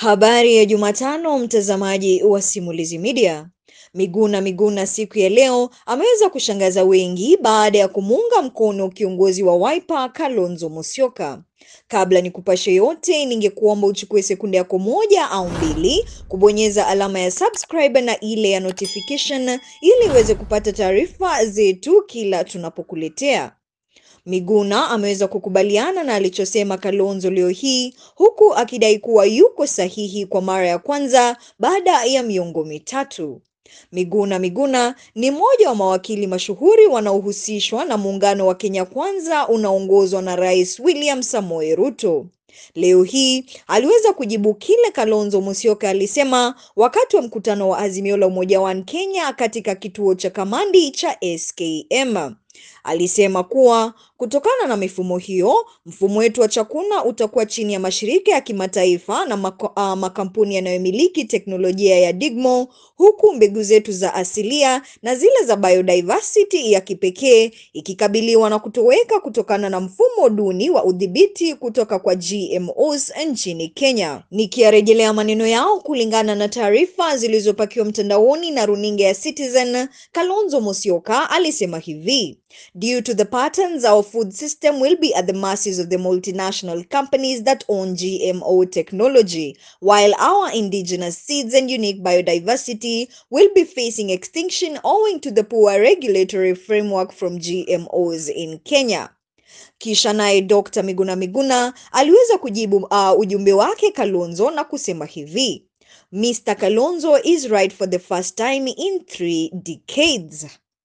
Habari ya Jumatano, mtazamaji wa Simulizi Media. Miguna Miguna siku ya leo ameweza kushangaza wengi baada ya kumuunga mkono kiongozi wa Wiper Kalonzo Musyoka. Kabla ni kupashe yote, ningekuomba uchukue sekunde yako moja au mbili kubonyeza alama ya subscribe na ile ya notification ili uweze kupata taarifa zetu kila tunapokuletea. Miguna ameweza kukubaliana na alichosema Kalonzo leo hii huku akidai kuwa yuko sahihi kwa mara ya kwanza baada ya miongo mitatu. Miguna Miguna ni mmoja wa mawakili mashuhuri wanaohusishwa na muungano wa Kenya Kwanza unaoongozwa na Rais William Samoei Ruto. Leo hii aliweza kujibu kile Kalonzo Musyoka alisema wakati wa mkutano wa Azimio la Umoja One Kenya katika kituo cha Kamandi cha SKM. Alisema kuwa kutokana na mifumo hiyo, mfumo wetu wa chakula utakuwa chini ya mashirika ya kimataifa na mako, uh, makampuni yanayomiliki teknolojia ya Digmo, huku mbegu zetu za asilia na zile za biodiversity ya kipekee ikikabiliwa na kutoweka kutokana na mfumo duni wa udhibiti kutoka kwa GMOs nchini Kenya. Nikiyarejelea maneno yao kulingana na taarifa zilizopakiwa mtandaoni na runinga ya Citizen, Kalonzo Musyoka alisema hivi: Due to the patterns, our food system will be at the mercies of the multinational companies that own GMO technology, while our indigenous seeds and unique biodiversity will be facing extinction owing to the poor regulatory framework from GMOs in Kenya. Kisha naye Dr. Miguna Miguna aliweza kujibu uh, ujumbe wake Kalonzo na kusema hivi: Mr. Kalonzo is right for the first time in three decades.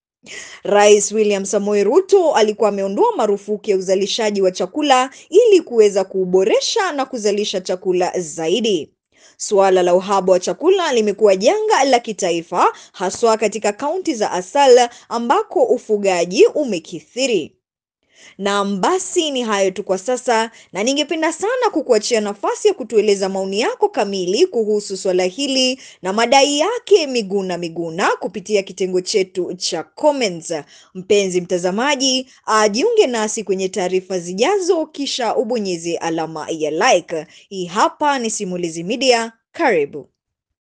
Rais William Samoei Ruto alikuwa ameondoa marufuku ya uzalishaji wa chakula ili kuweza kuuboresha na kuzalisha chakula zaidi. Suala la uhaba wa chakula limekuwa janga la kitaifa haswa katika kaunti za Asal ambako ufugaji umekithiri. Naam, basi ni hayo tu kwa sasa, na ningependa sana kukuachia nafasi ya kutueleza maoni yako kamili kuhusu swala hili na madai yake Miguna Miguna kupitia kitengo chetu cha comments. Mpenzi mtazamaji, ajiunge nasi kwenye taarifa zijazo, kisha ubonyeze alama ya like. Hii hapa ni Simulizi Media, karibu.